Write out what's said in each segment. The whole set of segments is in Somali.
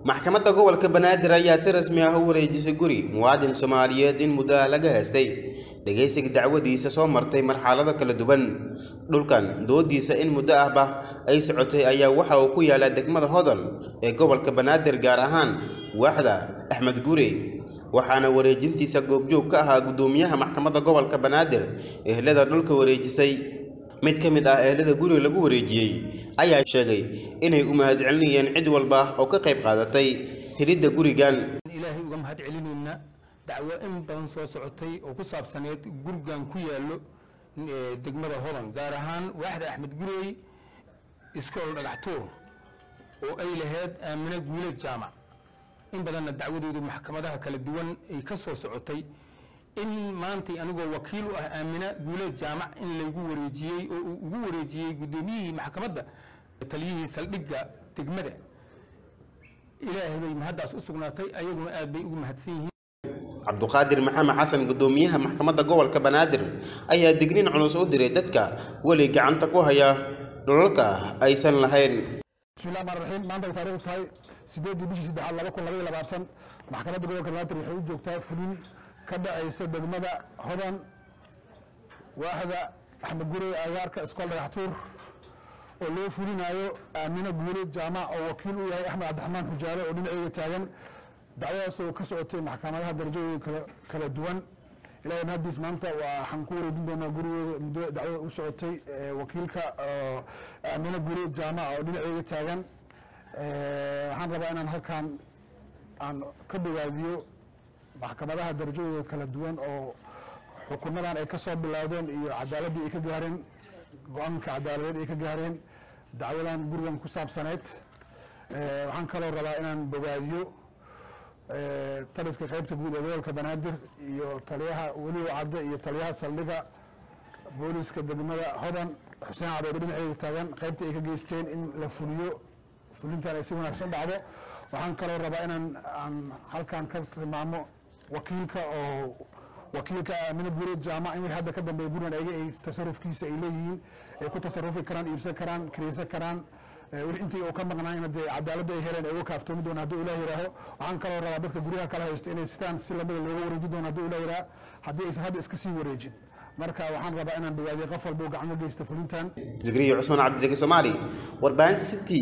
maxkamadda gobolka banaadir ayaa si rasmi ah u wareejisay guri muwaadin soomaaliyeed in muddo ah laga haystay dhegaysiga dacwadiisa soo martay marxalado kala duwan dhulkan doodiisa in muddo ahba ay socotay ayaa waxa uu ku yaalaa degmada hodon ee gobolka banaadir gaar ahaan waaxda axmed guri waxaana wareejintiisa goobjoog ka ahaa guddoomiyaha maxkamadda gobolka banaadir ehlada dhulka wareejisay mid ka mid ah ehlada guriga lagu wareejiyey ayaa sheegay inay u mahadcelinayeen cid walba oo ka qayb qaadatay helidda gurigan ilaahay uga mahad celinayna dacwo in badan soo socotay oo ku saabsaneed gurigan ku yaallo eh, degmada hodan gaar ahaan waaxda axmed gurey iskool dhagaxtuur oo ay lahayd aamine guuleed jaamac in badanna dacwadoodu maxkamadaha kala duwan ay ka soo socotay in maantay anigoo wakiil u ah aamina guuleed jaamac in laygu wareejiyey oo uu ugu wareejiyey guddoomiyihii maxkamadda taliyihii saldhigga degmada ilaahay bay mahaddaas u sugnaatay ayaguna aad bay ugu mahadsan yihiin cabduqaadir maxamed xasan guddoomiyaha maxkamadda gobolka banaadir ayaa digniin culus u diray dadka weli gacanta ku haya dhulalka aysan lahayn bismillahi rahmaan raxiim maanta ay taariikhdu tahay sideedii bishii saddexaad laba kun laba iyo labaatan maxkamadda gobolka banaadir waxay u joogtaa fulin ka dhacaysa degmada hodan waaxda axmed gurey agaarka iskool dhagaxtuur oo loo fulinayo aamine guule jaamac oo wakiil u yahay axmed cabdiraxmaan xujaale oo dhinaceyga taagan dacwadaas oo ka socotay maxkamadaha darajadooda kala- kala duwan ilaahay mahadiis maanta waxaan ku wareejin doonaa gurigooda muddo dacwada u socotay ee, wakiilka oo aamine guule jaamac oo dhinaceyga taagan Ee, waxaan rabaa inaan halkan aan ka bogaadiyo maxkamadaha darajadooda kala duwan oo xukumadan ay ka soo bilowdeen iyo cadaaladdii ay ka gaareen go-aanka cadaaladeed ay ka gaareen dacwadan gurigan ku saabsaneyd Ee, waxaan kaloo rabaa inaan bogaadiyo ee, taliska qaybta guud ee gobolka banaadir iyo taliyaha weliba cadde iyo taliyaha saldhiga booliska degmada hodan xuseen cadood dhinaceeda taagan qaybta ay ka geysteen in la fuliyo fulintan ay si wanaagsan dhacdo waxaan kaloo rabaa inaan aan halkan ka tilmaamo wakiilka oo wakiilka aamine guureed jaamac in wixii hadda ka dambeeya gurigan ayaga ay tasarufkiisa ay leeyihiin ay ku tasarufi karaan iibsan karaan kiraysan karaan Eh, wixii intii uu ka maqnaa dee cadaaladda ay heleen ay uga kaaftoomi doona hadduu ilaah yihaaho waxaan kaloo rabaa dadka guryaha kala haysto inay sidaan si lamida looga wareejin doono hadduu ilaah yihaaho haddii aysan hadda iska sii wareejin marka waxaan rabaa inaan bogaadiyo qof walba uu gacmo geysta fulintan zikriyo cusmaan cabdisaki soomaali warbaahinta city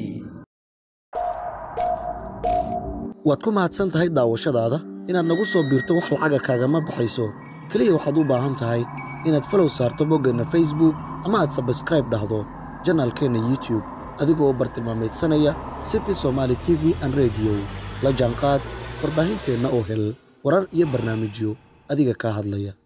waad ku mahadsan tahay daawashadaada inaad nagu soo biirto wax lacaga kaagama baxayso keliya waxaad u baahan tahay inaad falow saarto boggeenna facebook ama aad sabskraib dhahdo janaalkeenna youtube adigoo u bartilmaamaydsanaya city somaali t v an rediyo la jaanqaad warbaahinteenna oo hel warar iyo barnaamijyo adiga kaa hadlaya